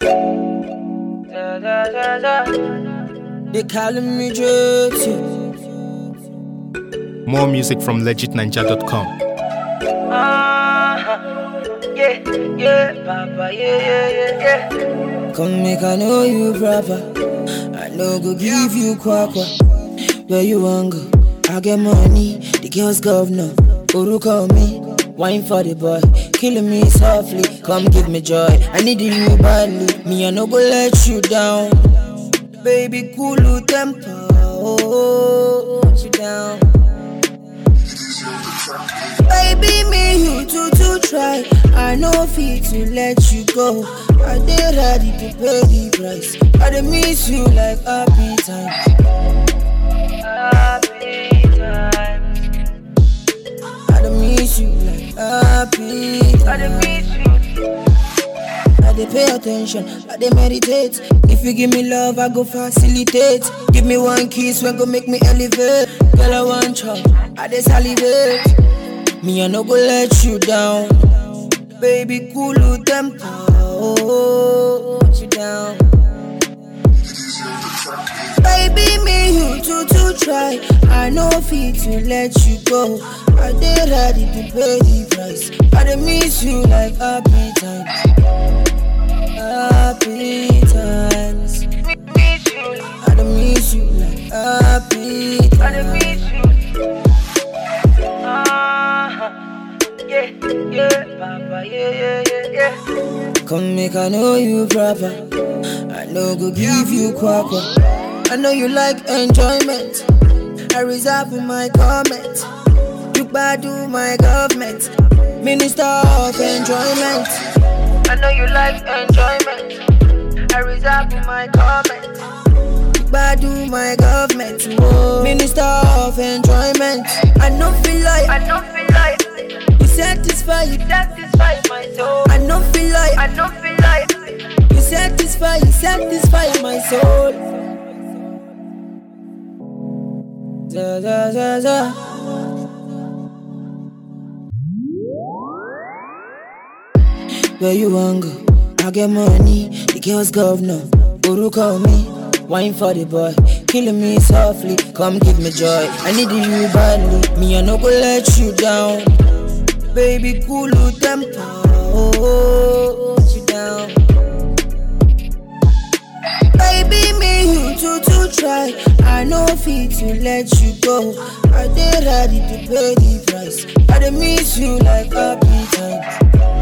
Da, da, da, da. They calling me dirty. More music from legitninja.com. Ah, yeah, yeah, Papa, yeah, yeah, yeah, yeah. Come make I know you proper. I know go give you kwakwa. Where you want go? I get money. The girls governor. Uru call me. Wine for the boy. Killing me softly. Come give me joy. I need you badly. Me I no go let you down. Baby, cool temper. Oh, hold you down. Baby, me you too to try. I know fit to let you go. I dey ready to pay the price. I dey miss you like happy time. Happy times. I dey miss you like happy I dey time. miss you. I dey pay attention. I dey meditate. If you give me love, I go facilitate. Give me one kiss when go make me elevate. Girl, I want chop. I dey salivate. Me I no go let you down. Baby, cool temper. Oh, hold you down. Baby, me you too to try. I know fit to let you go. I dey ready to pay the price. I dey miss you like happy times. Happy times. Mi- Miss you. I dey miss you like happy I dey times. miss you. Ah, yeah, yeah, Papa, yeah, yeah, yeah, yeah. Come make I know you proper. I know go give you kwakwa. I know you like enjoyment. I reserve my comment. You do my government. Minister of enjoyment. I know you like enjoyment. I reserve my comment. You do my government. Whoa. Minister of enjoyment. I know feel like I don't feel like you satisfy you. satisfy my soul. I know feel like I don't feel like you satisfy you satisfy my soul. Da, da, da, da. Where you want go? I get money, the girls governor. Uru call me, wine for the boy, killing me softly. Come give me joy, I need you badly. Me I no go let you down, baby. Cool temper, oh, hold you down. Baby, me you too to try. I know fit to let you go. I dey ready to pay the price. I dey miss you like happy times.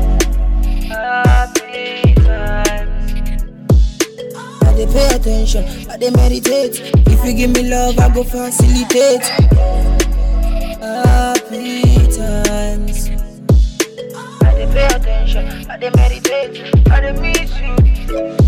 happy times. I dey pay attention, I dey meditate. If you give me love, I go facilitate. Happy times. I dey pay attention. I dey meditate. I dey miss you.